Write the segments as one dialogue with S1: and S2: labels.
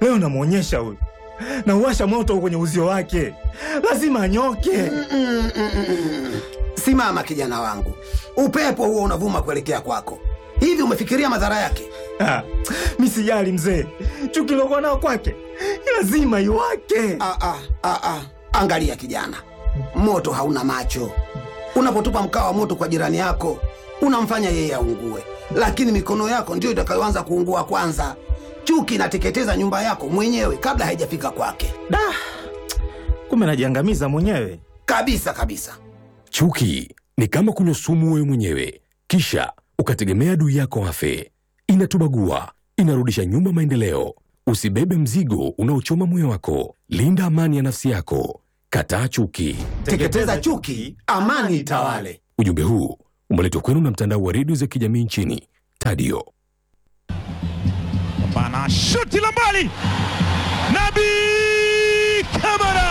S1: Leo namwonyesha huyu, nauwasha moto kwenye uzio wake, lazima anyoke.
S2: Simama kijana wangu, upepo huo unavuma kuelekea kwako. Hivi umefikiria madhara yake?
S1: Ah, mi sijali mzee, chuki lokuwa nao kwake lazima iwake.
S2: Ah, ah, ah, ah. Angalia kijana, moto hauna macho. Unapotupa mkaa wa moto kwa jirani yako unamfanya yeye aungue, lakini mikono yako ndiyo itakayoanza kuungua kwanza. Chuki inateketeza nyumba yako mwenyewe kabla haijafika kwake,
S1: Da, kumbe najiangamiza mwenyewe.
S2: kabisa kabisa.
S3: Chuki ni kama kunywa sumu wewe mwenyewe, kisha ukategemea adui yako afe. Inatubagua, inarudisha nyuma maendeleo. Usibebe mzigo unaochoma moyo wako. Linda amani ya nafsi yako. Kataa chuki.
S2: Teketeza chuki, amani itawale.
S3: Ujumbe huu umeletwa kwenu na mtandao wa redio za kijamii nchini Tadio.
S4: Bana shuti la mbali, Nabi Kamara.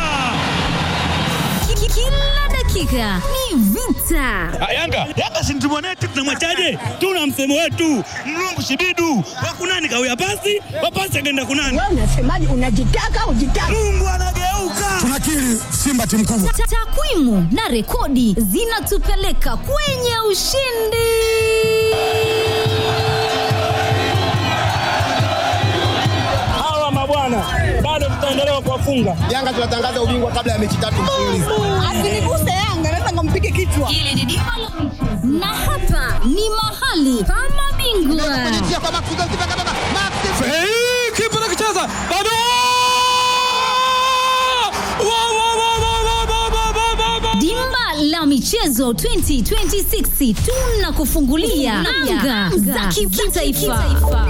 S5: Kila dakika ni vita.
S6: Yanga Yanga si mtimu wetu, tunamwachaje? Tuna msemo wetu mlungu shibidu wakunani kawia pasi wapasi akaenda kunani.
S7: Wewe unasemaje? Unajitaka ujitaka?
S6: Mungu anageuka.
S8: tunakiri Simba timu kubwa.
S5: Ta- Takwimu na rekodi zinatupeleka kwenye ushindi.
S6: Hawa mabwana bado tutaendelea kuwafunga.
S8: Yanga tunatangaza ubingwa kabla ya mechi tatu mfululizo.
S7: Asiniguse Yanga, naweza nikampige kichwa.
S5: Na hapa ni mahali pa mabingwa.
S8: Kipa nakicheza bado Wa, wa, wa, wa, wa, wa, wa, wa, wa, wa.
S5: Dimba la michezo 2026 tunakufungulia anga za kitaifa.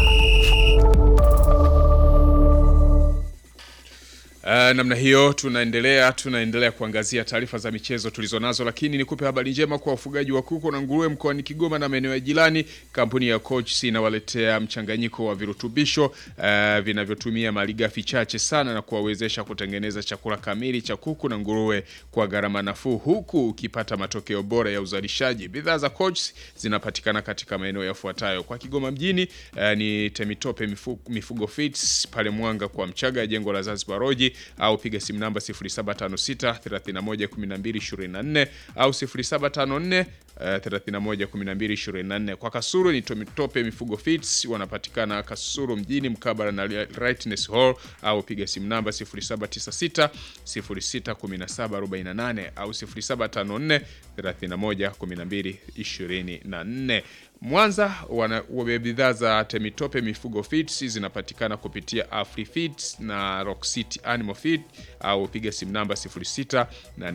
S9: Uh, namna hiyo tunaendelea tunaendelea kuangazia taarifa za michezo tulizonazo, lakini nikupe habari njema kwa wafugaji wa kuku na nguruwe mkoani Kigoma na maeneo ya jirani. Kampuni ya Coach inawaletea mchanganyiko wa virutubisho uh, vinavyotumia malighafi chache sana na kuwawezesha kutengeneza chakula kamili cha kuku na nguruwe kwa gharama nafuu, huku ukipata matokeo bora ya uzalishaji. Bidhaa za Coach zinapatikana katika maeneo yafuatayo: kwa Kigoma mjini uh, ni Temitope mifu, Mifugo Feeds pale Mwanga kwa Mchaga, jengo la Zanzibar Roji au piga simu namba 0756 31 12 24 au 0754 eh, 31 12 24. Kwa Kasuru ni Tomitope Mifugo Feeds, wanapatikana Kasuru mjini mkabala na Rightness Hall au piga simu namba 0796 06 17 48 au 0754 31 12 24. Mwanza wana wa bidhaa za Temitope Mifugo Feeds zinapatikana kupitia Afri Feeds na Rock City Animal Feed au piga simu namba 06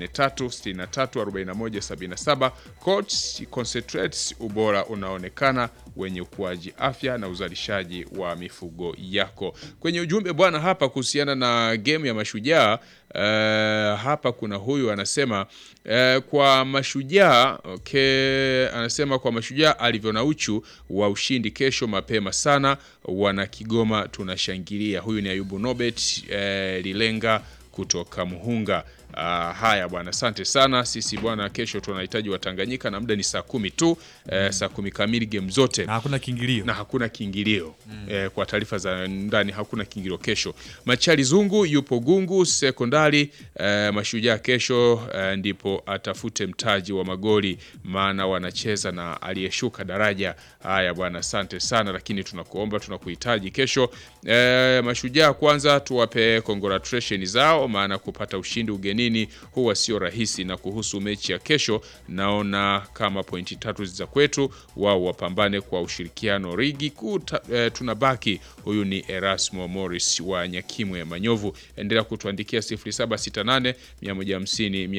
S9: 83 63 41 77. Coach Concentrates, ubora unaonekana wenye ukuaji afya na uzalishaji wa mifugo yako. Kwenye ujumbe bwana hapa kuhusiana na game ya mashujaa Uh, hapa kuna huyu anasema uh, kwa mashujaa okay, anasema kwa mashujaa alivyo na uchu wa ushindi kesho mapema sana, wana Kigoma tunashangilia. Huyu ni Ayubu Nobet uh, Lilenga kutoka Muhunga. Uh, haya bwana, asante sana. Sisi bwana, kesho tunahitaji Watanganyika na muda ni saa kumi tu uh, saa kumi kamili game zote
S4: Na hakuna kiingilio.
S9: na hakuna kiingilio eh, kwa taarifa za ndani hakuna kiingilio kesho. Machali Zungu yupo Gungu sekondari eh, mashujaa kesho eh, ndipo atafute mtaji wa magoli, maana wanacheza na aliyeshuka daraja. Haya bwana, asante sana, lakini tunakuomba tunakuhitaji kesho. Eh, mashujaa kwanza tuwape congratulation zao, maana kupata ushindi ugenini huwa sio rahisi, na kuhusu mechi ya kesho naona kama pointi tatu za kwetu, wao wapambane kwa ushirikiano. Ligi kuu ta- eh, tunabaki. Huyu ni Erasmo Morris wa Nyakimwe Manyovu. Endelea kutuandikia 0768 150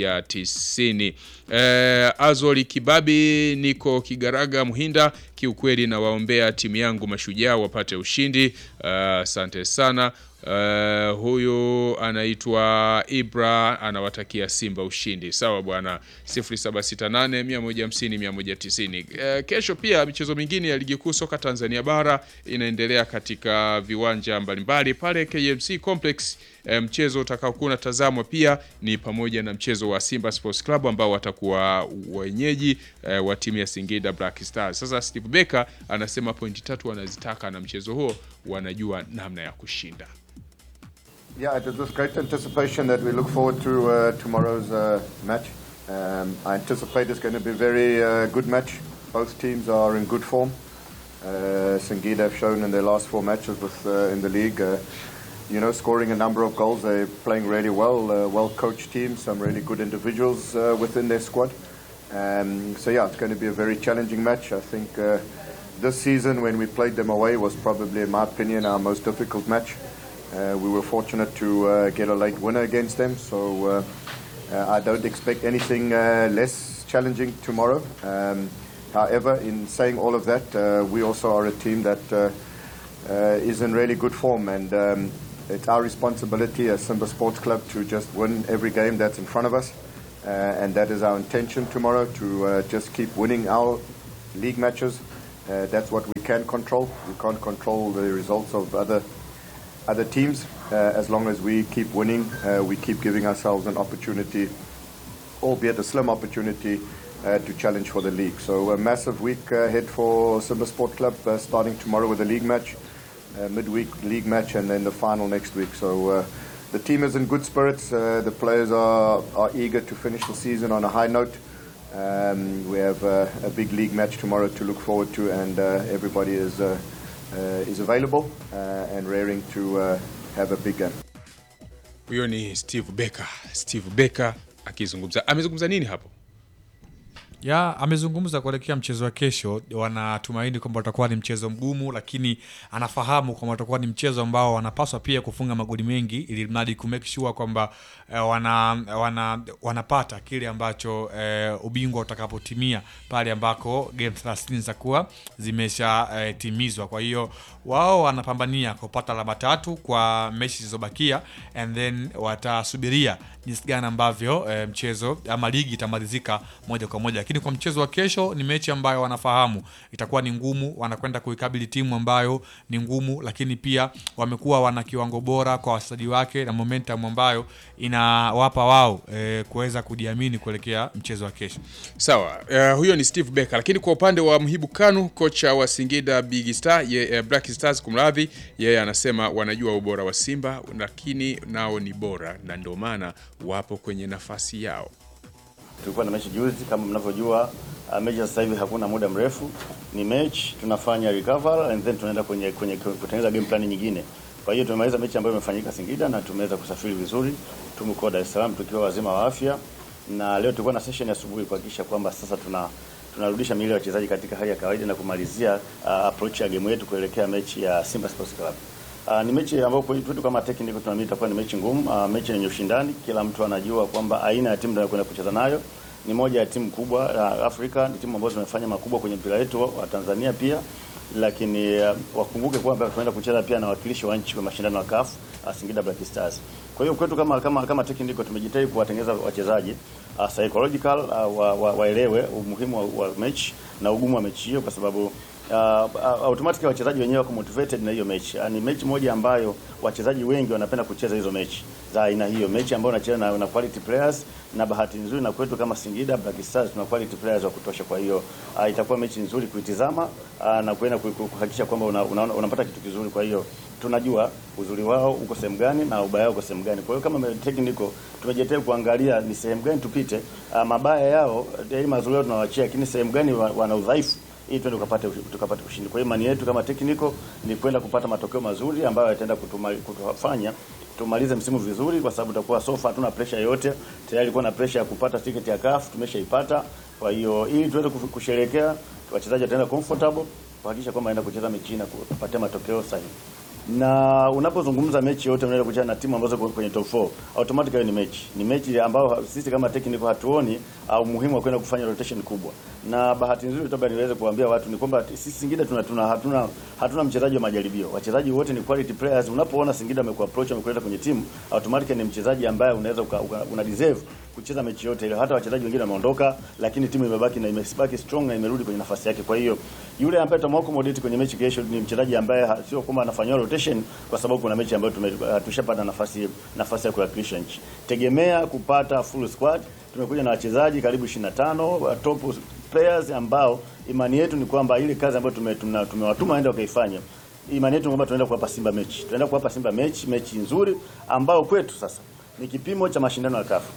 S9: 190. Eh, Azoli Kibabi, niko Kigaraga Muhinda. Kiukweli nawaombea timu yangu mashujaa wapate ushindi. Ah, Asante sana. Uh, huyu anaitwa Ibra anawatakia Simba ushindi. Sawa bwana, 0768 150 190. Uh, kesho pia michezo mingine ya ligi kuu soka Tanzania bara inaendelea katika viwanja mbalimbali pale KMC Complex. Uh, mchezo utakaokuwa unatazamwa pia ni pamoja na mchezo wa Simba Sports Club ambao watakuwa wenyeji uh, wa timu ya Singida Black Stars. Sasa Steve Becker anasema pointi tatu wanazitaka na mchezo huo wanajua namna ya kushinda.
S10: Yeah, it is with great anticipation that we look forward to uh, tomorrow's uh, match. Um, I anticipate it's going to be a very uh, good match. Both teams are in good form. Uh, Singida have shown in their last four matches with, uh, in the league, uh, you know, scoring a number of goals. They're playing really well, uh, well-coached team, some really good individuals uh, within their squad. Um, so yeah, it's going to be a very challenging match. I think uh, this season when we played them away was probably, in my opinion, our most difficult match. Uh, we were fortunate to uh, get a late winner against them, so uh, uh, I don't expect anything uh, less challenging tomorrow. Um, however, in saying all of that, uh, we also are a team that uh, uh, is in really good form, and um, it's our responsibility as Simba Sports Club to just win every game that's in front of us, uh, and that is our intention tomorrow to uh, just keep winning our league matches. Uh, that's what we can control. We can't control the results of other other teams. Uh, as long as we keep winning, uh, we keep giving ourselves an opportunity, albeit a slim opportunity, uh, to challenge for the league. So a massive week uh, ahead for Simba Sport Club, uh, starting tomorrow with a league match, uh, midweek league match, and then the final next week. So uh, the team is in good spirits. Uh, the players are, are eager to finish the season on a high note. Um, we have uh, a big league match tomorrow to look forward to, and uh, everybody is uh, uh, is available uh, and raring to uh, have a big game.
S9: Huyo ni Steve Becker. Steve Becker akizungumza, amezungumza nini hapo?
S11: ya amezungumza kuelekea mchezo wa kesho. Wanatumaini kwamba utakuwa ni mchezo mgumu, lakini anafahamu kwamba utakuwa ni mchezo ambao wanapaswa pia kufunga magoli mengi, ili mradi ku make sure kwamba eh, wana, wana, wanapata kile ambacho eh, ubingwa utakapotimia pale ambako game 30 zitakuwa zimeshatimizwa. Kwa hiyo wao wanapambania kupata alama tatu kwa mechi zilizobakia, and then watasubiria jinsi gani ambavyo eh, mchezo ama ligi itamalizika moja kwa moja, lakini kwa mchezo wa kesho ni mechi ambayo wanafahamu itakuwa ni ngumu. Wanakwenda kuikabili timu ambayo ni ngumu, lakini pia wamekuwa wana kiwango bora kwa wachezaji wake na momentum ambayo inawapa wao eh, kuweza kujiamini kuelekea mchezo wa kesho.
S9: Sawa, uh, huyo ni Steve Becker, lakini kwa upande wa Mhibu Kanu, kocha wa Singida Big Star, ye, uh, Black Stars kumradhi, yeye anasema wanajua ubora wa Simba, lakini nao ni bora na ndio maana wapo kwenye nafasi yao.
S12: Tulikuwa na mechi juzi, kama mnavyojua, uh, mechi sasa hivi hakuna muda mrefu, ni mechi tunafanya recover and then tunaenda kwenye kwenye kutengeneza game plan nyingine. Kwa hiyo tumemaliza mechi ambayo imefanyika Singida na tumeweza kusafiri vizuri, tumekuwa Dar es Salaam tukiwa wazima wa afya, na leo tulikuwa na session ya asubuhi kuhakikisha kwamba sasa tuna tunarudisha miili ya wachezaji katika hali ya kawaida na kumalizia uh, approach ya game yetu kuelekea mechi ya Simba Sports Club. Uh, ni mechi ambayo kwetu kama technical tunaamini itakuwa ni mechi ngumu, uh, mechi yenye ushindani. Kila mtu anajua kwamba aina ya timu tunayokwenda kucheza nayo ni moja ya timu kubwa uh, Afrika, ni timu ambazo zimefanya makubwa kwenye mpira wetu wa Tanzania pia, lakini uh, wakumbuke kwamba tunaenda kucheza pia na wakilishi wa nchi kwa mashindano ya CAF uh, Singida Black Stars. Kwa hiyo kwetu kama kama kama technical tumejitahidi kuwatengeneza wachezaji uh, psychological uh, wa, wa, waelewe umuhimu wa, wa mechi na ugumu wa mechi hiyo kwa sababu uh, uh, automatically wachezaji wenyewe wako motivated na hiyo mechi. Uh, ni mechi moja ambayo wachezaji wengi wanapenda kucheza hizo mechi za aina hiyo, mechi ambayo unacheza na, na quality players, na bahati nzuri na kwetu kama Singida Black Stars tuna quality players wa kutosha. Kwa hiyo uh, itakuwa mechi nzuri kuitizama uh, na kuenda kuhakikisha kwamba una, una, unapata kitu kizuri. Kwa hiyo tunajua uzuri wao uko sehemu gani na ubaya wao uko sehemu gani. Kwa hiyo kama technical tumejitahidi kuangalia ni sehemu gani tupite, uh, mabaya yao ili mazuri yao tunawaachia, lakini sehemu gani wana udhaifu ili tuende tukapate tukapate ushindi. Kwa hiyo imani yetu kama technical ni kwenda kupata matokeo mazuri ambayo yataenda kutufanya tumalize msimu vizuri, kwa sababu tutakuwa sofa, hatuna pressure yoyote. Tayari ilikuwa na pressure ya kupata tiketi ya CAF tumeshaipata. Kwa hiyo ili tuweze kusherehekea, wachezaji wataenda comfortable kuhakikisha kwamba aenda kucheza mechi na kupatia matokeo sahihi na unapozungumza mechi yote unaenda kucheza na timu ambazo kwenye top 4 automatically ni mechi ni mechi ambayo sisi kama technical hatuoni au muhimu wa kwenda kufanya rotation kubwa, na bahati nzuri labda niweze kuambia watu ni kwamba sisi Singida tuna, tuna hatuna hatuna mchezaji wa majaribio. Wachezaji wote ni quality players. Unapoona Singida amekuapproach amekuleta kwenye timu, automatically ni mchezaji ambaye unaweza uka, uka, una deserve kucheza mechi yote ile. Hata wachezaji wengine wameondoka, lakini timu imebaki na imebaki strong na imerudi kwenye nafasi yake. Kwa hiyo yule ambaye tutamwaccommodate kwenye mechi kesho ni mchezaji ambaye ha- sio kwamba anafanywa rotation kwa sababu kuna mechi ambayo tume- tushapata nafasi nafasi ya kuwakilisha nchi. Tegemea kupata full squad. Tumekuja na wachezaji karibu 25 wa top players ambao imani yetu ni kwamba ile kazi ambayo tume- tuna- tumewatuma waende wakaifanya imani yetu ni kwamba tunaenda kuwapa Simba mechi, tunaenda kuwapa Simba mechi, mechi nzuri ambao kwetu sasa ni kipimo cha mashindano ya kafu.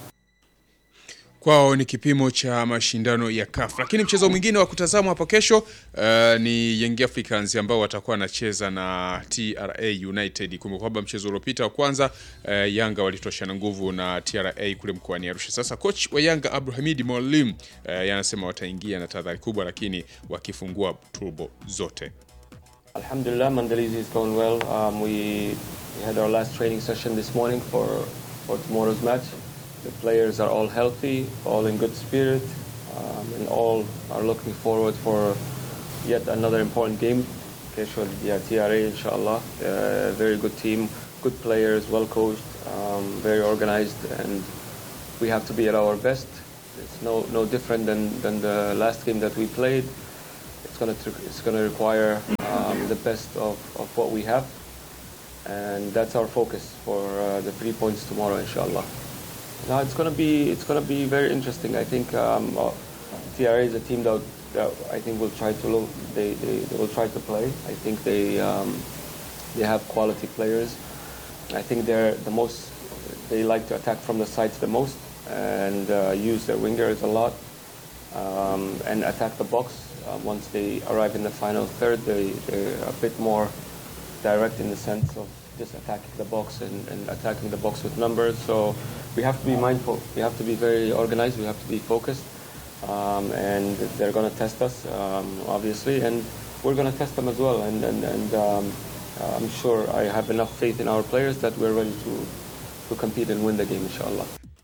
S9: kwao ni kipimo cha mashindano ya CAF. Lakini mchezo mwingine wa kutazamwa hapo kesho uh, ni Young Africans ambao watakuwa wanacheza na TRA United. Kumbuka kwamba mchezo uliopita wa kwanza uh, Yanga walitoshana nguvu na TRA kule mkoani Arusha. Sasa coach wa Yanga Abdulhamid Mwalim uh, yanasema wataingia na tahadhari kubwa, lakini wakifungua turbo zote.
S13: Alhamdulillah, Mandalizi is going well. Um, we, we had our last training session this morning for, for tomorrow's match. The players are all healthy, all in good spirit, um, and all are looking forward for yet another important game. Kesho, yeah, TRA, inshallah. Uh, very good team, good players, well coached, um, very organized, and we have to be at our best. It's no, no different than, than the last game that we played it's going to it's going to require um, the best of, of what we have, and that's our focus for uh, the three points tomorrow, inshallah. Now it's going to be it's going to be very interesting. I think um, uh, TRA is a team that, that I think will try to lo- they, they, they will try to play. I think they um, they have quality players. I think they're the most they like to attack from the sides the most and uh, use their wingers a lot um, and attack the box. Uh, once they arrive in the final third, they, they're a bit more direct in the sense of just attacking the box and, and attacking the box with numbers. So we have to be mindful. We have to be very organized. We have to be focused. Um, and they're going to test us, um, obviously, and we're going to test them as well. And, and, and um, I'm sure I have enough faith in our players that we're ready to, to compete and win the game, inshallah.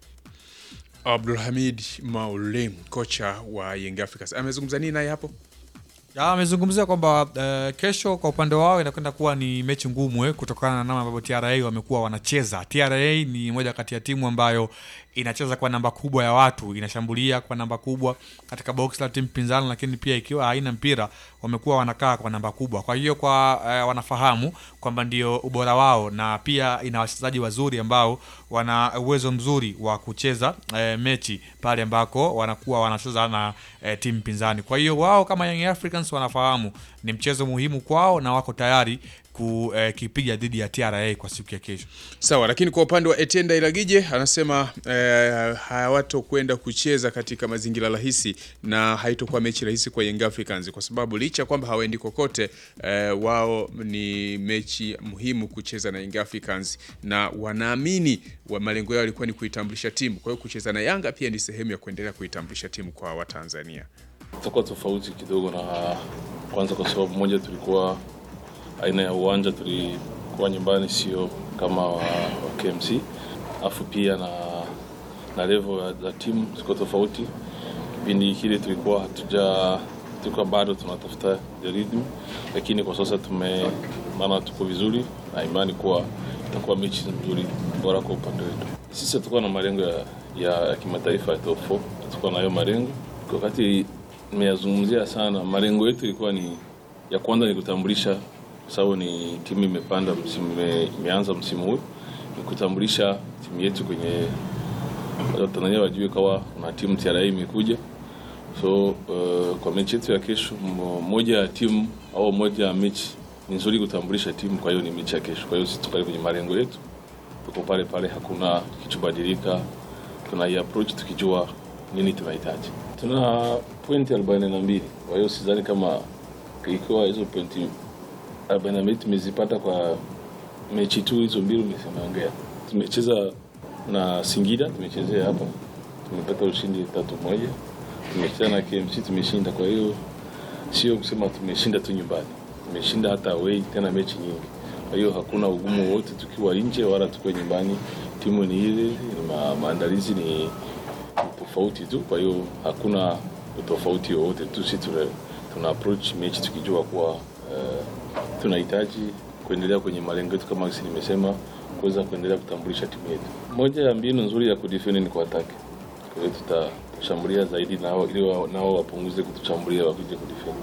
S9: Abdulhamid Maulim, kocha wa Young Africans, amezungumza nini naye hapo?
S11: Ya, amezungumzia kwamba uh, kesho kwa upande wao inakwenda kuwa ni mechi ngumu eh, kutokana na namna ambavyo TRA wamekuwa wanacheza. TRA ni moja kati ya timu ambayo inacheza kwa namba kubwa ya watu, inashambulia kwa namba kubwa katika box la timu pinzani, lakini pia ikiwa haina mpira wamekuwa wanakaa kwa namba kubwa. Kwa hiyo kwa uh, wanafahamu kwamba ndio ubora wao, na pia ina wachezaji wazuri ambao wana uwezo mzuri wa kucheza eh, mechi pale ambako wanakuwa wanacheza na eh, timu pinzani. Kwa hiyo wao kama Young Africans wanafahamu ni mchezo muhimu kwao na wako tayari kukipiga dhidi ya TRA kwa siku ya kesho.
S9: Sawa, lakini kwa upande wa Etienne Dairagije anasema eh, hawatokwenda kucheza katika mazingira rahisi na haitokuwa mechi rahisi kwa Young Africans kwa sababu licha kwamba hawaendi kokote eh, wao ni mechi muhimu kucheza na Young Africans na wanaamini wa malengo yao yalikuwa ni kuitambulisha timu. Kwa hiyo kucheza na Yanga pia ni sehemu ya kuendelea kuitambulisha timu kwa Watanzania.
S14: itakuwa tofauti kidogo na kwanza, kwa sababu moja, tulikuwa aina ya uwanja tulikuwa nyumbani, sio kama wa, wa KMC, alafu pia na, na level za timu ziko tofauti. Kipindi kile tulikuwa hatuja tulikuwa bado tunatafuta the rhythm, lakini kwa sasa tume maana tuko vizuri na imani kuwa itakuwa mechi nzuri bora kwa upande wetu. Sisi hatukuwa na malengo ya, ya, ya kimataifa ya top 4, hatukuwa na hayo malengo. Wakati nimeyazungumzia sana, malengo yetu ilikuwa ni ya kwanza ni kutambulisha, kwa sababu ni timu imepanda msimu, ime- imeanza msimu huu, ni kutambulisha timu yetu kwenye Watanzania wajue kawa na timu TRA imekuja. So uh, kwa mechi yetu ya kesho, mo- moja ya timu au moja ya mechi ni nzuri kutambulisha timu, kwa hiyo ni mechi ya kesho. Kwa hiyo sisi tukali kwenye malengo yetu, tuko pale pale, hakuna kichobadilika, tuna approach tukijua nini tunahitaji. Tuna pointi arobaini na mbili, kwa hiyo sidhani kama ikiwa hizo pointi arobaini na mbili tumezipata kwa mechi tu hizo mbili umeongea. Tumecheza na Singida, tumechezea hapa, tumepata ushindi tatu moja. Tumecheza na KMC tumeshinda, kwa hiyo sio kusema tumeshinda tu nyumbani, tumeshinda hata away, tena mechi nyingi. Kwa hiyo hakuna ugumu wowote tukiwa nje wala tukiwa nyumbani, timu ni ile, ma, maandalizi ni tofauti tu, kwa hiyo hakuna utofauti wowote tu. Sisi tuna, tuna approach mechi tukijua kuwa uh, tunahitaji kuendelea kwenye malengo yetu kama si nimesema, kuweza kuendelea kutambulisha timu yetu. Moja ya mbinu nzuri ya kudefend ni kuataki. Kwa hiyo tutashambulia zaidi nao ili wa- nao wapunguze kutushambulia wakija kudefend.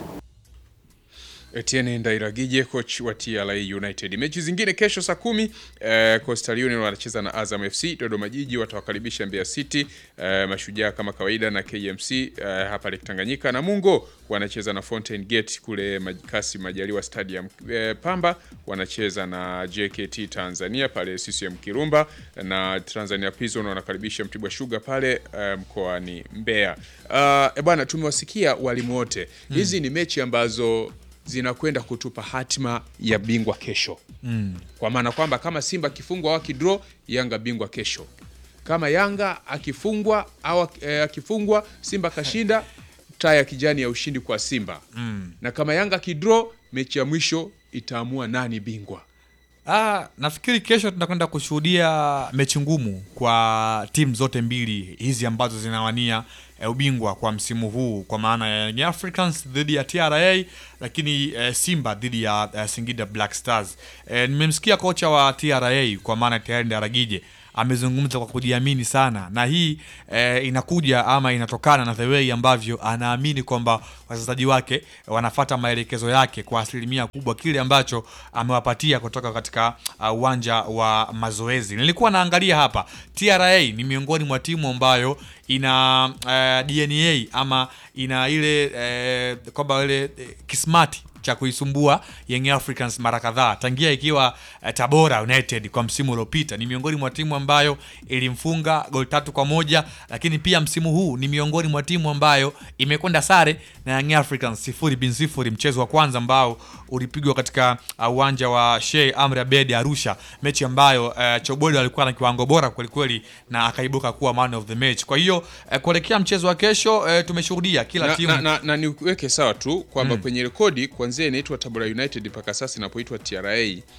S9: Etienne Ndairagije coach wa TRA United. Mechi zingine kesho saa kumi eh, Coastal Union wanacheza na Azam FC. Dodoma Jiji watawakaribisha Mbeya City. Eh, Mashujaa kama kawaida na KMC eh, hapa Lake Tanganyika. Na Mungo wanacheza na Fountain Gate kule Maj- Kassim Majaliwa Stadium. Eh, Pamba wanacheza na JKT Tanzania pale CCM Kirumba na Tanzania Prison wanakaribisha Mtibwa Sugar pale eh, mkoani Mbeya. Uh, e bwana tumewasikia walimu wote. Hizi ni mechi ambazo zinakwenda kutupa hatima ya bingwa kesho
S11: Mm.
S9: kwa maana kwamba kama Simba akifungwa au akidraw, Yanga bingwa kesho. Kama Yanga akifungwa au eh, akifungwa Simba kashinda, taa ya kijani ya ushindi kwa Simba
S11: Mm.
S9: na kama Yanga akidraw, mechi ya mwisho itaamua nani bingwa.
S11: Ah, nafikiri kesho tunakwenda kushuhudia mechi ngumu kwa timu zote mbili hizi ambazo zinawania eh, ubingwa kwa msimu huu kwa maana ya Young Africans dhidi ya TRA lakini eh, Simba dhidi ya eh, Singida Black Stars. Eh, nimemsikia kocha wa TRA kwa maana tayari Ndaragije amezungumza kwa kujiamini sana na hii eh, inakuja ama inatokana na the way ambavyo anaamini kwamba wachezaji wake wanafata maelekezo yake kwa asilimia kubwa, kile ambacho amewapatia kutoka katika uh, uwanja wa mazoezi. Nilikuwa naangalia hapa, TRA ni miongoni mwa timu ambayo ina uh, DNA ama ina ile eh, kwamba ile eh, kismati cha kuisumbua Young Africans mara kadhaa tangia ikiwa eh, Tabora United kwa msimu uliopita. Ni miongoni mwa timu ambayo ilimfunga goli tatu kwa moja, lakini pia msimu huu ni miongoni mwa timu ambayo imekwenda sare na Young Africans sifuri bin sifuri, mchezo wa kwanza ambao ulipigwa katika uh, uwanja wa Sheikh Amri Abeid Arusha, mechi ambayo uh, Choboli alikuwa na kiwango bora kwelikweli na akaibuka kuwa man of the match. Kwa hiyo uh, kuelekea mchezo wa kesho uh, tumeshuhudia kila
S9: na,
S11: timu
S9: na, na, na niweke sawa tu kwamba
S11: Mm.
S9: kwenye rekodi kuanzia inaitwa Tabora United mpaka sasa inapoitwa TRA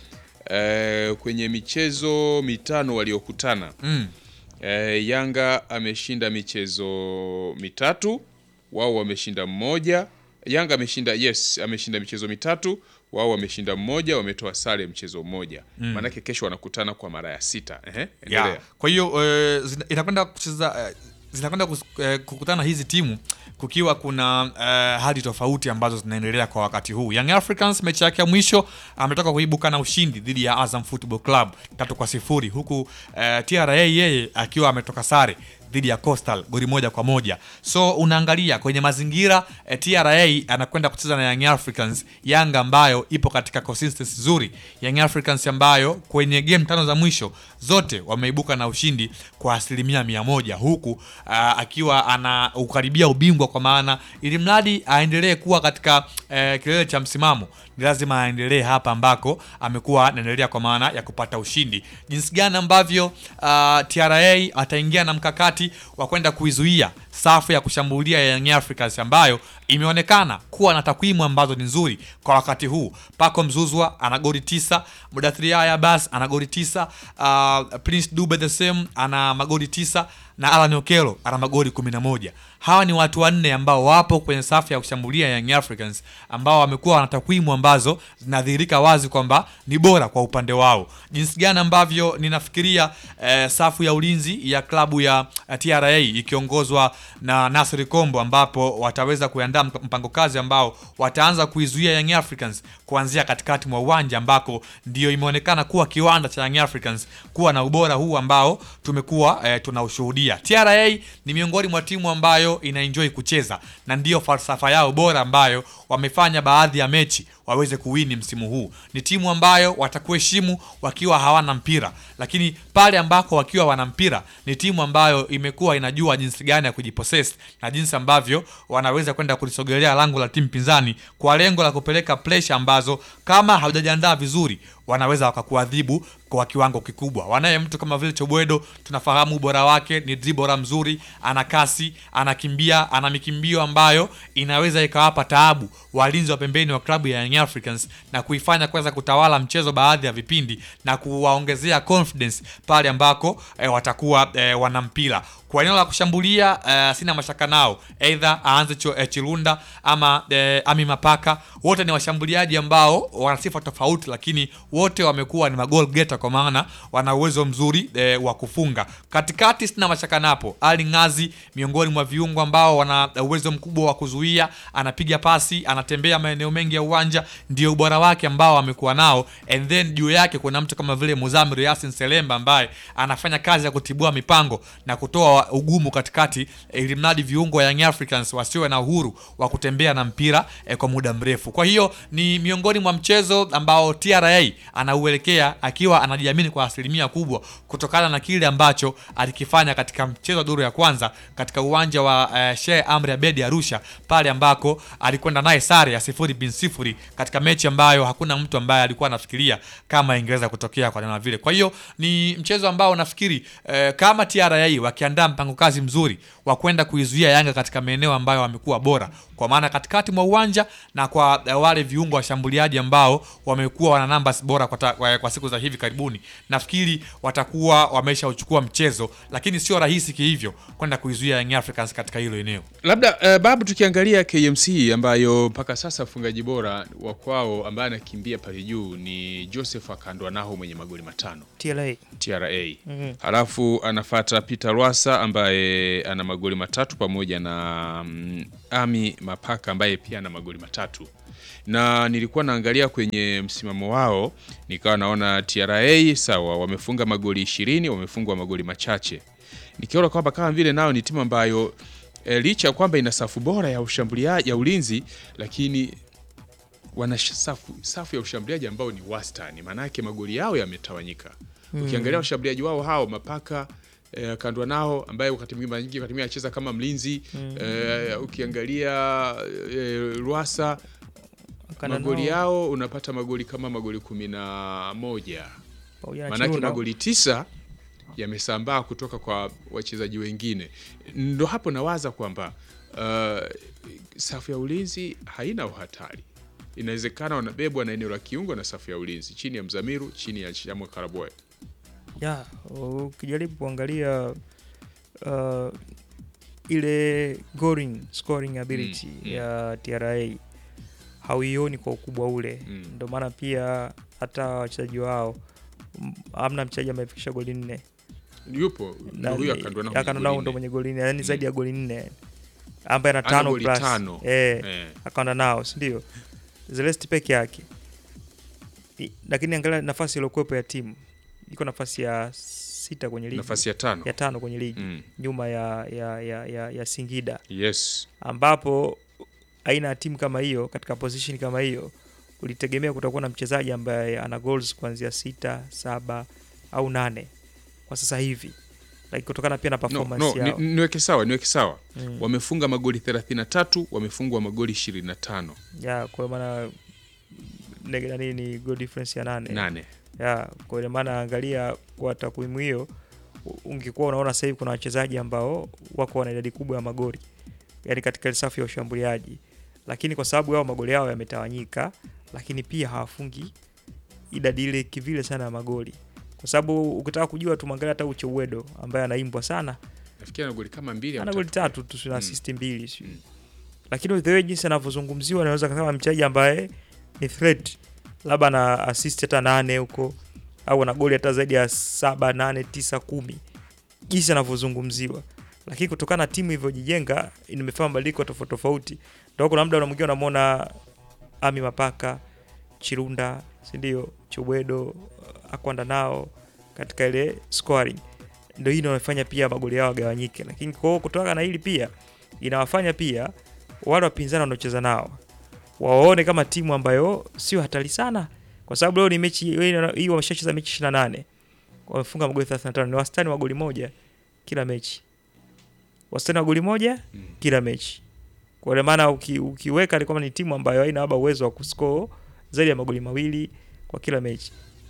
S9: eh, kwenye michezo mitano waliokutana
S11: Mm.
S9: eh, Yanga ameshinda michezo mitatu, wao wameshinda mmoja. Yanga ameshinda yes, ameshinda michezo mitatu, wao wameshinda mmoja, wametoa sare mchezo mmoja.
S11: Mm.
S9: Maanake kesho wanakutana kwa mara ya sita. Ehe, endelea.
S11: ya. Kwa hiyo eh, zina- inakwenda kucheza eh, zinakwenda kus- eh, kukutana hizi timu kukiwa kuna eh, hali tofauti ambazo zinaendelea kwa wakati huu. Young Africans mechi yake ya mwisho ametoka kuibuka na ushindi dhidi ya Azam Football Club tatu kwa sifuri huku eh, TRA yeye akiwa ametoka sare dhidi ya Coastal goli moja kwa moja. So unaangalia kwenye mazingira eh, TRA anakwenda kucheza na Young Africans, Yanga ambayo ipo katika consistency nzuri, Young Africans ambayo kwenye game tano za mwisho zote wameibuka na ushindi kwa asilimia mia moja huku ah, akiwa anaukaribia ubingwa, kwa maana ili mradi aendelee kuwa katika eh, kilele cha msimamo ni lazima aendelee hapa ambako amekuwa anaendelea kwa maana ya kupata ushindi. Jinsi gani ambavyo uh, TRA ataingia na mkakati wa kwenda kuizuia safu ya kushambulia ya Young Africans ambayo imeonekana kuwa na takwimu ambazo ni nzuri kwa wakati huu. Paco Mzuzwa ana goli tisa, Mudathiri Yahya Abbas ana goli tisa, uh, Prince Dube the same ana magoli tisa na Alan Okello ana magoli 11. Hawa ni watu wanne ambao wapo kwenye safu ya kushambulia ya Young Africans ambao wamekuwa wana takwimu ambazo zinadhihirika wazi kwamba ni bora kwa upande wao. Jinsi gani ambavyo ninafikiria eh, safu ya ulinzi ya klabu ya eh, TRA ikiongozwa na Nasri Kombo ambapo wataweza kuandaa mp- mpango kazi ambao wataanza kuizuia Young Africans kuanzia katikati mwa uwanja ambako ndio imeonekana kuwa kiwanda cha Young Africans kuwa na ubora huu ambao tumekuwa eh, tunaushuhudia. TRA ni miongoni mwa timu ambayo inaenjoy kucheza na ndiyo falsafa yao bora ambayo wamefanya baadhi ya mechi waweze kuwini msimu huu. Ni timu ambayo watakuheshimu wakiwa hawana mpira, lakini pale ambako wakiwa wana mpira ni timu ambayo imekuwa inajua jinsi gani ya kujipossess na jinsi ambavyo wanaweza kwenda kulisogelea lango la timu pinzani kwa lengo la kupeleka pressure ambazo kama haujajiandaa vizuri wanaweza wakakuadhibu kwa kiwango kikubwa. Wanaye mtu kama vile Chobwedo, tunafahamu ubora wake, ni dribora mzuri, ana kasi, anakimbia, ana mikimbio ambayo inaweza ikawapa taabu walinzi wa pembeni wa klabu ya Young Africans na kuifanya kuweza kutawala mchezo baadhi ya vipindi na kuwaongezea confidence pale ambako eh, watakuwa eh, wana mpira kwa eneo la kushambulia eh, sina mashaka nao, either aanze cho, eh, Chilunda ama eh, Ami Mapaka. Wote ni washambuliaji ambao wana sifa tofauti, lakini wote wamekuwa ni magol getter, kwa maana wana uwezo mzuri eh, wa kufunga. Katikati sina mashaka napo, Ali Ngazi miongoni mwa viungo ambao wana uwezo mkubwa wa kuzuia, anapiga pasi, anatembea maeneo mengi ya uwanja, ndio ubora wake ambao amekuwa nao. And then juu yake kuna mtu kama vile Muzamir Yasin Selemba ambaye anafanya kazi ya kutibua mipango na kutoa ugumu katikati ili mradi viungo wa Young Africans wasiwe na uhuru wa kutembea na mpira eh, kwa muda mrefu. Kwa hiyo ni miongoni mwa mchezo ambao TRA anauelekea akiwa anajiamini kwa asilimia kubwa kutokana na kile ambacho alikifanya katika mchezo wa duru ya kwanza katika uwanja wa eh, Sheikh Amri Abedi Arusha, pale ambako alikwenda naye sare ya sifuri bin sifuri katika mechi ambayo hakuna mtu ambaye alikuwa anafikiria kama ingeweza kutokea kwa namna vile. Kwa hiyo ni mchezo ambao nafikiri eh, kama TRA wakiandaa mpango kazi mzuri wa kwenda kuizuia Yanga katika maeneo ambayo wamekuwa bora, kwa maana katikati mwa uwanja na kwa eh, wale viungo washambuliaji ambao wamekuwa wana numbers bora kwa, ta, kwa, kwa siku za hivi karibuni, nafikiri watakuwa wameshauchukua mchezo, lakini sio rahisi kihivyo kwenda kuizuia Young Africans katika hilo eneo.
S9: Labda uh, babu, tukiangalia KMC ambayo mpaka sasa mfungaji bora wa kwao ambaye anakimbia pale juu ni Joseph Akandwa naho mwenye magoli matano
S15: TRA.
S9: TRA.
S15: Mhm.
S9: Halafu anafata Peter Rwasa ambaye ana magoli matatu pamoja na mm, Ami Mapaka ambaye pia ana magoli matatu. Na nilikuwa naangalia kwenye msimamo wao nikawa naona TRA sawa, wamefunga magoli ishirini, wamefungwa magoli machache. Nikiona kwamba kama vile nao ni timu ambayo e, licha ya kwamba ina safu bora ya ushambuliaji ya ulinzi, lakini wana sh- safu, safu ya ushambuliaji ambao ni wastani, maanake magoli yao yametawanyika.
S15: Mm.
S9: Ukiangalia washambuliaji wao hao Mapaka eh, kandwa nao ambaye wakati mwingine mara nyingi wakati mwingine anacheza kama mlinzi
S15: Mm.
S9: eh, ukiangalia eh, Rwasa
S15: Kanda
S9: magoli
S15: nao.
S9: yao unapata magoli kama magoli kumi na moja
S15: Pamoja na
S9: maanake
S15: Chirunda.
S9: magoli tisa yamesambaa kutoka kwa wachezaji wengine. Ndo hapo nawaza kwamba uh, safu ya ulinzi haina uhatari. Inawezekana wanabebwa na eneo la kiungo na safu ya ulinzi chini ya Mzamiru, chini ya Shamwe Karaboy.
S15: ya ukijaribu kuangalia uh, ile scoring, scoring ability
S9: Mm, mm.
S15: ya TRA hauioni kwa ukubwa ule
S9: Mm.
S15: ndio maana pia hata wachezaji wao m- hamna mchezaji amefikisha goli nne
S9: Yupo
S15: Na
S9: ndo huyu
S15: ni-
S9: akandwa nao
S15: Akandwa
S9: mwenye
S15: nao
S9: goli
S15: ndo
S9: nne.
S15: mwenye goli nne yani
S9: Mm.
S15: zaidi ya goli nne ambaye ana
S9: Ana
S15: tano
S9: goli
S15: plus
S9: tano.
S15: eh,
S9: Eh.
S15: akaenda nao si ndio Zelesti peke yake I- lakini angalia nafasi iliyokuwepo ya timu iko nafasi ya sita kwenye ligi
S9: Nafasi ya tano.
S15: ya tano kwenye ligi
S9: Mm.
S15: nyuma ya, ya, ya, ya, ya Singida
S9: Yes.
S15: ambapo aina ya timu kama hiyo katika position kama hiyo ulitegemea kutakuwa na mchezaji ambaye ana goals kuanzia sita saba au nane kwa sasa hivi like kutokana pia na
S9: No,
S15: performance
S9: no,
S15: yao
S9: ni, niweke sawa, niweke sawa.
S15: Mm.
S9: Wamefunga magoli 33, wamefungwa magoli 25.
S15: ya kwa maana nege- nani ni goal difference ya nane
S9: Nane.
S15: ya kwa ile maana angalia kwa takwimu hiyo u- ungekuwa unaona sasa hivi kuna wachezaji ambao wako wana idadi kubwa ya magoli yani katika ile safu ya ushambuliaji lakini kwa sababu yao magoli yao yametawanyika lakini pia hawafungi idadi ile kivile sana ya magoli kwa sababu ukitaka kujua tumwangalia hata Uche Uwedo ambaye anaimbwa sana
S9: Nafikiri ana goli kama mbili au
S15: ana goli
S9: tatu.
S15: tatu tu na
S9: Mm.
S15: assist mbili sio lakini the way jinsi anavyozungumziwa naweza kusema mchezaji ambaye ni threat labda ana assist hata nane huko au ana goli hata zaidi ya saba nane tisa kumi jinsi anavyozungumziwa lakini kutokana na timu ilivyojijenga imefanya mabadiliko tofauti tofauti ndio kuna muda unamwingia unamwona Ami Mapaka Chirunda si ndio Chobwedo akwanda nao katika ile scoring ndio hii inawafanya pia magoli yao yagawanyike lakini kwa hiyo kutoka na hili pia inawafanya pia wale wapinzani wanaocheza nao waone kama timu ambayo sio hatari sana kwa sababu leo ni mechi hii wameshacheza mechi 28 wamefunga magoli 35 ni wastani wa goli moja kila mechi wastani wa goli moja kila mechi kwa ile maana uki, ukiweka ni kama ni timu ambayo haina labda uwezo wa kuscore zaidi ya magoli mawili kwa kila mechi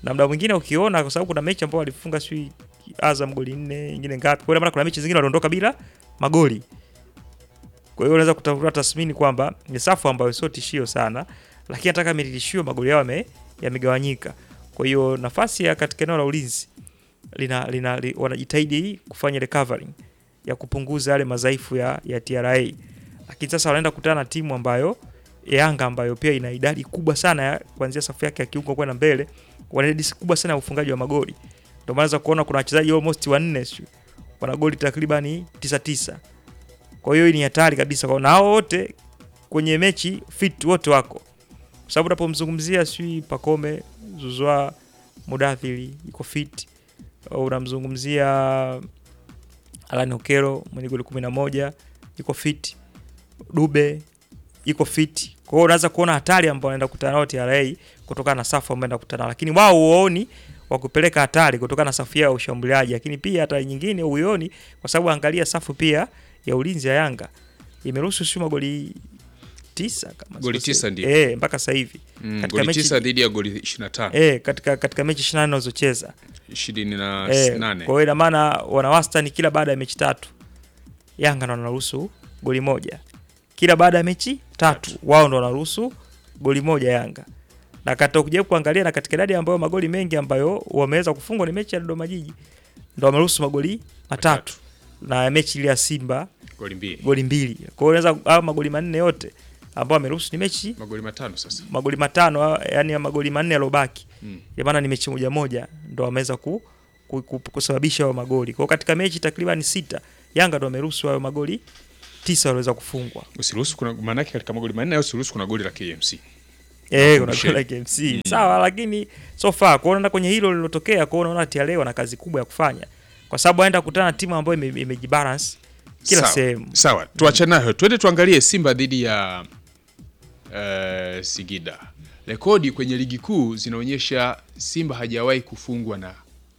S15: na muda mwingine ukiona, kwa sababu kuna mechi ambao walifunga sijui Azam goli nne, nyingine ngapi, kwa hiyo maana kuna mechi zingine waliondoka bila magoli. Kwa hiyo unaweza kutafuta tathmini kwamba ni safu ambayo sio tishio sana, lakini hata kama ni tishio, magoli yao yame- yamegawanyika. Kwa hiyo nafasi ya katika eneo la ulinzi lina, lina, li, wanajitahidi kufanya recovering ya kupunguza yale madhaifu ya, ya TRA, lakini sasa wanaenda kukutana na timu ambayo Yanga ambayo pia ina idadi kubwa sana ya kuanzia safu yake ya kiungo kwenda mbele, wana idadi kubwa sana ya ufungaji wa magoli. Ndio maana unaweza kuona kuna wachezaji almost wanne sio wana goli takribani tisa tisa. Kwa hiyo hii ni hatari kabisa kwa na hao wote kwenye mechi fit wote wako. Kwa sababu unapomzungumzia sijui Pakome, Zuzwa, Mudathiri iko fit. Au Unamzungumzia Alan Okero mwenye goli 11 iko fit. Dube iko fit. Kwa hiyo unaweza kuona hatari ambayo anaenda kukutana nao TRA kutokana na safu ambayo anaenda kukutana, lakini wao huoni wa kupeleka hatari kutokana na safu yao ya ushambuliaji, lakini pia hatari nyingine huioni kwa sababu angalia safu pia ya ulinzi ya Yanga imeruhusu sio magoli tisa kama
S9: Goli
S15: sikosei.
S9: tisa ndio.
S15: eh, mpaka sasa hivi
S9: Mm, goli tisa dhidi ya goli 25.
S15: eh, katika katika mechi 28 wanazocheza
S9: ishirini na
S15: Eh,
S9: nane.
S15: Kwa hiyo ina maana wana wastani kila baada ya mechi tatu Yanga ndo wanaruhusu goli moja, kila baada ya mechi tatu wao ndo wanaruhusu goli moja Yanga. Na kata ukija kuangalia na katika idadi ambayo magoli mengi ambayo wameweza kufungwa ni mechi ya Dodoma Jiji ndo wameruhusu magoli matatu, na mechi ile ya Simba
S9: Goli mbili.
S15: goli mbili. Kwa hiyo unaweza au magoli manne yote ambao wameruhusu ni mechi
S9: Magoli matano sasa.
S15: magoli matano yani magoli manne yalobaki
S9: Mm.
S15: mm. maana ni mechi moja moja ndo wameweza ku, ku, ku, kusababisha hayo magoli. Kwa hiyo katika mechi takriban sita Yanga ndo wameruhusu hayo magoli tisa waliweza kufungwa.
S9: Usiruhusu kuna maana yake katika magoli manne au usiruhusu kuna goli la KMC.
S15: Eh, kuna
S9: Msheni.
S15: goli la KMC. Sawa, lakini so far kwa unaona kwenye hilo lilotokea, kwa unaona TRA wana kazi kubwa ya kufanya. Kwa sababu aenda kukutana na timu ambayo ime- imejibalance kila
S9: Sawa,
S15: sehemu.
S9: Sawa, tuachane nayo. Twende tuangalie Simba dhidi ya uh, Singida. Rekodi kwenye ligi kuu zinaonyesha Simba hajawahi kufungwa na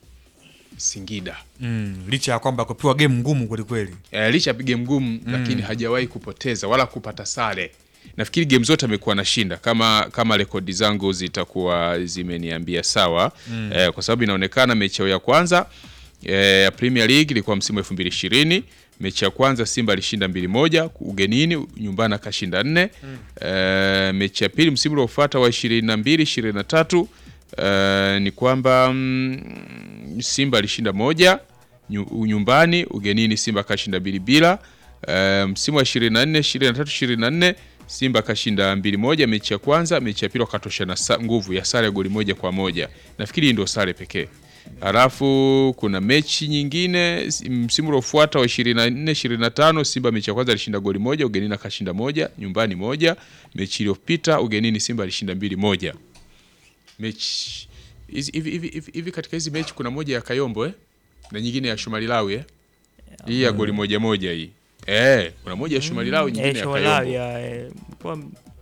S9: Singida.
S11: Mm, licha ya kwamba kupewa game ngumu kweli kweli.
S9: Eh, licha ya game ngumu lakini hajawahi kupoteza wala kupata sare. Nafikiri game zote amekuwa anashinda kama kama rekodi zangu zitakuwa zimeniambia sawa.
S11: Mm.
S9: Eh, kwa sababu inaonekana mechi yao ya kwanza eh, ya Premier League ilikuwa msimu 2020. Mechi ya kwanza Simba alishinda mbili moja ugenini, nyumbani akashinda nne.
S11: Mm.
S9: Eh, mechi ya pili msimu uliofuata wa 22 23 eh, ni kwamba mm, Simba alishinda moja nyu- nyumbani, ugenini Simba akashinda mbili bila. Eh, msimu wa 24 23 24 Simba akashinda mbili moja mechi ya kwanza, mechi ya pili wakatoshana sa- nguvu ya sare ya goli moja kwa moja. Nafikiri hii ndio sare pekee. Halafu kuna mechi nyingine s- msimu uliofuata wa 24 25 Simba mechi ya kwanza alishinda goli moja, ugenini akashinda moja, nyumbani moja. Mechi iliyopita ugenini Simba alishinda mbili moja. Mechi hizi hivi hivi hivi- hivi katika hizi mechi kuna moja ya Kayombo eh? Na nyingine ya Shomari Lawi eh? Hii ya goli moja moja hii. Eh, kuna moja ya Shomari Lawi nyingine
S15: Eh,
S9: ya
S15: Shomalawi
S9: Kayombo.
S15: ya eh, kwa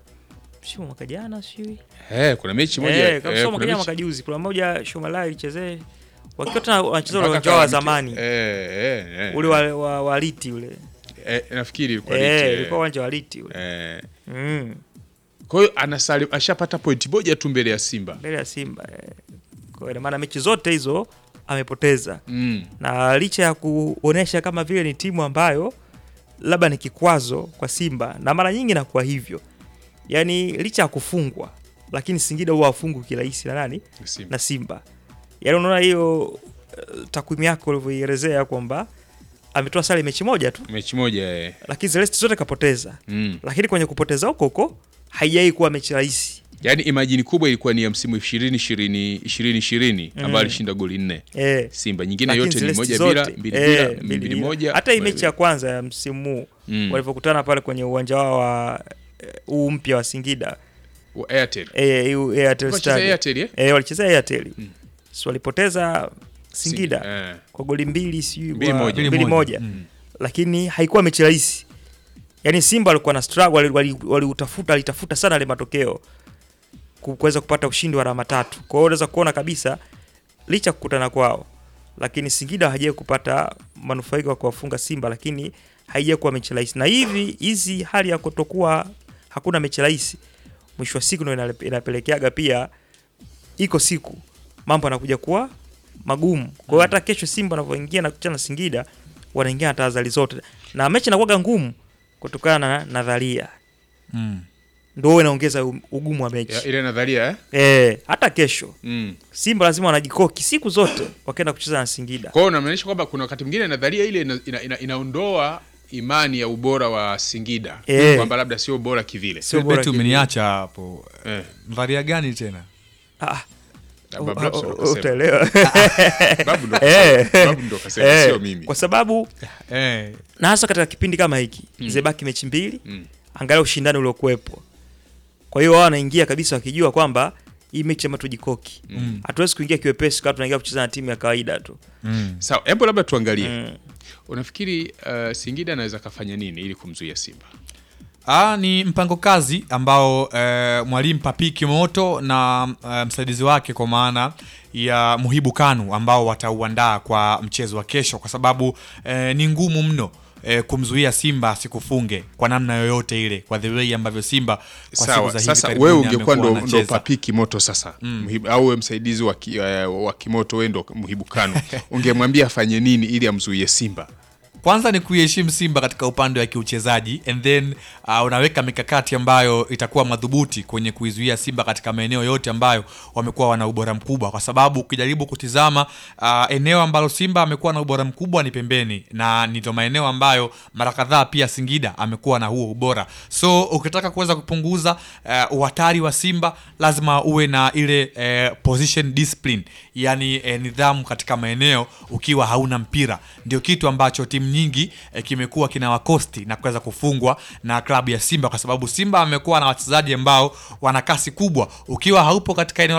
S15: sio mwaka jana sijui.
S9: Eh, kuna mechi moja
S15: Eh,
S9: eh,
S15: kabisa mwaka
S9: kuna
S15: jana
S9: mechi-
S15: mwaka juzi kuna moja Shomalawi ilichezee wakiwa tena wanacheza ule
S9: Mpaka
S15: uwanja wa
S9: kama
S15: zamani.
S9: Eh, eh, eh.
S15: Ule wa, wa, wa Liti ule.
S9: Eh, nafikiri ilikuwa
S15: Eh,
S9: Liti, eh.
S15: ilikuwa uwanja wa Liti ule.
S9: Eh.
S15: Mm.
S9: Kwa hiyo anasali ashapata pointi moja tu mbele ya Simba.
S15: Mbele ya Simba. Eh. Kwa hiyo ina maana mechi zote hizo amepoteza.
S9: Mm.
S15: Na licha ya kuonesha kama vile ni timu ambayo labda ni kikwazo kwa Simba na mara nyingi inakuwa hivyo. Yaani licha ya kufungwa lakini Singida huwa hafungwi kirahisi na nani?
S9: Simba.
S15: Na Simba. Yaani unaona hiyo eh, takwimu yako ulivyoielezea kwamba ametoa sare mechi moja tu
S9: Mechi moja eh.
S15: lakini zile zote kapoteza.
S9: Mm.
S15: Lakini kwenye kupoteza huko huko haijai kuwa mechi rahisi.
S9: Yaani imajini kubwa ilikuwa ni ya msimu 20 20 20 20
S15: Mm.
S9: ambayo alishinda goli nne.
S15: Eh.
S9: Simba nyingine
S15: Lakini
S9: yote ni
S15: zile
S9: moja
S15: zote,
S9: bila, mbili
S15: eh,
S9: bila, mbili
S15: bila.
S9: moja.
S15: Hata hii
S9: moja
S15: mechi ya kwanza ya msimu huu
S9: Mm.
S15: walivyokutana pale kwenye uwanja wao wa eh, huu mpya wa Singida
S9: Wa Airtel.
S15: eh, huu Airtel
S9: Walicheza
S15: Stadium.
S9: Airtel, eh?
S15: Eh, walicheza Airtel. So walipoteza Singida
S9: Singida, eh.
S15: kwa goli mbili sijui
S9: Mbili
S15: kwa-
S9: moja.
S15: mbili moja.
S9: Mm.
S15: Lakini haikuwa mechi rahisi. Yaani Simba walikuwa na struggle wali- wali- waliutafuta alitafuta sana ile matokeo ku- kuweza kupata ushindi wa alama tatu. Kwa hiyo unaweza kuona kabisa licha ya kukutana kwao, lakini Singida hajawahi kupata manufaiko kwa kuwafunga Simba, lakini haijawahi kuwa mechi rahisi. Na hivi hizi hali ya kutokuwa hakuna mechi rahisi, mwisho wa siku ndio inale- inapelekeaga pia, iko siku mambo yanakuja kuwa magumu. Kwa hiyo hata kesho Simba wanavyoingia na kucheza na Singida wanaingia na tahadhari zote, na mechi inakuwa ngumu kutokana na nadharia
S11: Mm.
S15: ndio inaongeza u- ugumu wa mechi
S9: Ya, ile nadharia eh?
S15: eh, hata kesho
S9: Mm.
S15: Simba lazima wanajikoki siku zote wakienda kucheza na Singida.
S9: Kwa hiyo unamaanisha kwamba kuna wakati mwingine nadharia ile ina, ina, ina, inaondoa imani ya ubora wa Singida
S15: Eh.
S9: kwamba labda sio bora kivile.
S11: Beti umeniacha hapo.
S9: Eh.
S11: Nadharia gani tena?
S15: Ah.
S9: Babu Blaps ndo
S15: U- u-
S9: kasema.
S15: utaelewa.
S9: Babu ndo
S15: Eh.
S9: kasema. Babu ndo kasema,
S15: Eh.
S9: sio mimi.
S15: Kwa sababu
S11: Eh.
S15: na hasa katika kipindi kama hiki
S9: Mm.
S15: zimebaki mechi mbili
S9: Mm.
S15: angalia ushindani uliokuwepo. Kwa hiyo wao wanaingia kabisa wakijua kwamba hii mechi ama tujikoki.
S9: Mm.
S15: Hatuwezi kuingia kiwepesi kama tunaingia kucheza na timu ya kawaida tu.
S9: Sawa, hebu labda tuangalie. Unafikiri uh, Singida anaweza kafanya nini ili kumzuia Simba?
S11: Ah, ni mpango kazi ambao eh, mwalimu Papiki Moto na eh, msaidizi wake kwa maana ya Muhibu Kanu ambao watauandaa kwa mchezo wa kesho, kwa sababu eh, ni ngumu mno eh, kumzuia Simba asikufunge kwa namna yoyote ile, kwa the way ambavyo Simba kwa siku
S9: Sawa,
S11: za hivi
S9: sasa
S11: karibuni
S9: wewe ungekuwa
S11: amekuwa
S9: ndo, ndo
S11: anacheza.
S9: papiki moto sasa
S11: Mm.
S9: Muhibu- au wewe msaidizi wa, ki, uh, wa kimoto wewe ndo Muhibu Kanu ungemwambia afanye nini ili amzuie Simba?
S11: kwanza ni kuiheshimu Simba katika upande wa kiuchezaji and then uh, unaweka mikakati ambayo itakuwa madhubuti kwenye kuizuia Simba katika maeneo yote ambayo wamekuwa wana ubora mkubwa, kwa sababu ukijaribu kutizama uh, eneo ambalo Simba amekuwa na ubora mkubwa ni pembeni, na ndio maeneo ambayo mara kadhaa pia Singida amekuwa na huo ubora. So ukitaka kuweza kupunguza uh, uhatari wa Simba lazima uwe na ile eh, position discipline, yani eh, nidhamu katika maeneo ukiwa hauna mpira, ndio kitu ambacho timu nyingi eh, kimekuwa kina wakosti na kuweza kufungwa na klabu ya Simba, kwa sababu Simba amekuwa na wachezaji ambao wana kasi kubwa. Ukiwa haupo katika eneo